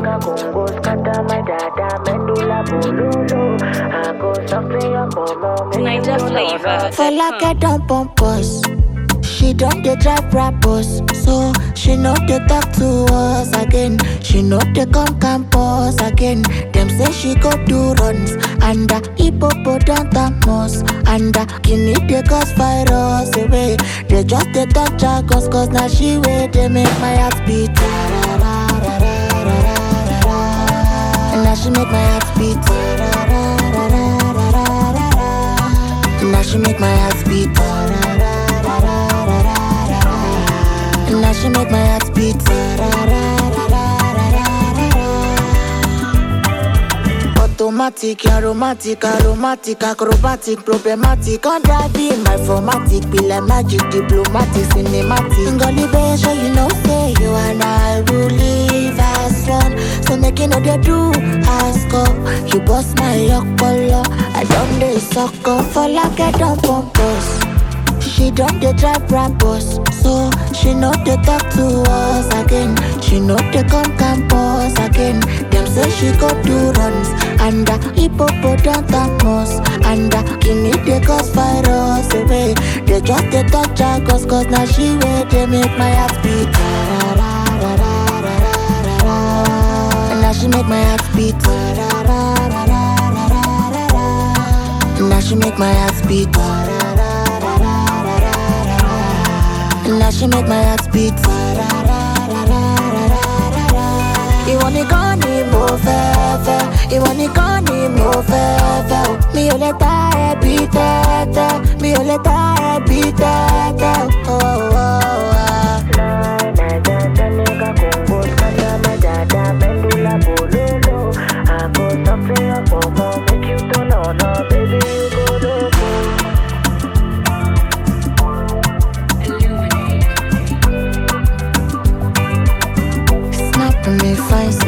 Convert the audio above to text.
nigga Congo scatter my dada medulla bololo. I go soften your mama, make Niger you know flavor. For like I don't pump us. She don't dey drive rappers, so she know they talk to us again. She know they come campus again. Them say she go do runs and the hippopotamus and the guinea they cause virus away. They just they talk jargons cause now she way they make my heart beat. And now she make my heart beat. And now she make my heart beat. And now she make my heart beat. Automatic, aromatic, aromatic, acrobatic, problematic, on driving my formatic, be like magic, diplomatic, cinematic. Ngoli bae, sure you know say you and I will live as one. So make you know they do ask up. You bust my yokolo, I don't dey suck up for like I don't pump us. She don't dey drive rappers, so she know they talk to us again. She know they come campus again. Them say she go do runs and the hippopotamus and the guinea they cause virus away. They just they talk jargons cause now she way they make my heart beat. And now she make my heart beat. And now she make my heart beat. And now she make my heart beat. Ìwọ nìkan ni mo fẹ́ fẹ́, ìwọ nìkan ni mo fẹ́ fẹ́ o. Mi ò lè ta ẹbí tẹ́tẹ́, mi ò lè ta ẹbí tẹ́tẹ́ o. Oh, oh, oh, ah. Naija nigga Congo scatter my dada medulla bololo. I go soften your mama, make you turn on up, baby you go loco. Snap me fine